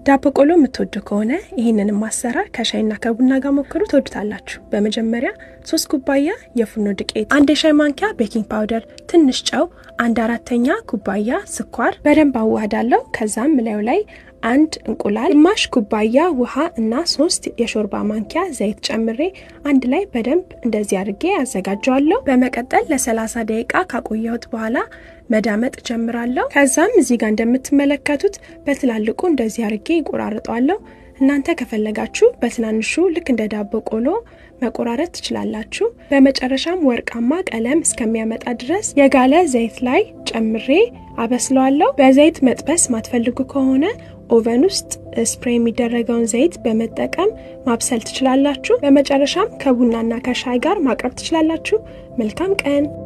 ዳቦ ቆሎ የምትወዱ ከሆነ ይህንንም አሰራር ከሻይና ከቡና ጋር ሞክሩ፣ ትወዱታላችሁ። በመጀመሪያ ሶስት ኩባያ የፉርኖ ዱቄት፣ አንድ የሻይ ማንኪያ ቤኪንግ ፓውደር፣ ትንሽ ጨው፣ አንድ አራተኛ ኩባያ ስኳር በደንብ አዋህዳለሁ። ከዛም ላዩ ላይ አንድ እንቁላል፣ ግማሽ ኩባያ ውሃ እና ሶስት የሾርባ ማንኪያ ዘይት ጨምሬ አንድ ላይ በደንብ እንደዚህ አድርጌ አዘጋጀዋለሁ። በመቀጠል ለሰላሳ ደቂቃ ካቆየሁት በኋላ መዳመጥ ጀምራለሁ። ከዛም እዚህ ጋር እንደምትመለከቱት በትላልቁ እንደዚህ አድርጌ ይቆራርጠዋለሁ። እናንተ ከፈለጋችሁ በትናንሹ ልክ እንደ ዳቦ ቆሎ መቆራረጥ ትችላላችሁ። በመጨረሻም ወርቃማ ቀለም እስከሚያመጣ ድረስ የጋለ ዘይት ላይ ጨምሬ አበስለዋለሁ። በዘይት መጥበስ ማትፈልጉ ከሆነ ኦቨን ውስጥ ስፕሬይ የሚደረገውን ዘይት በመጠቀም ማብሰል ትችላላችሁ። በመጨረሻም ከቡናና ከሻይ ጋር ማቅረብ ትችላላችሁ። መልካም ቀን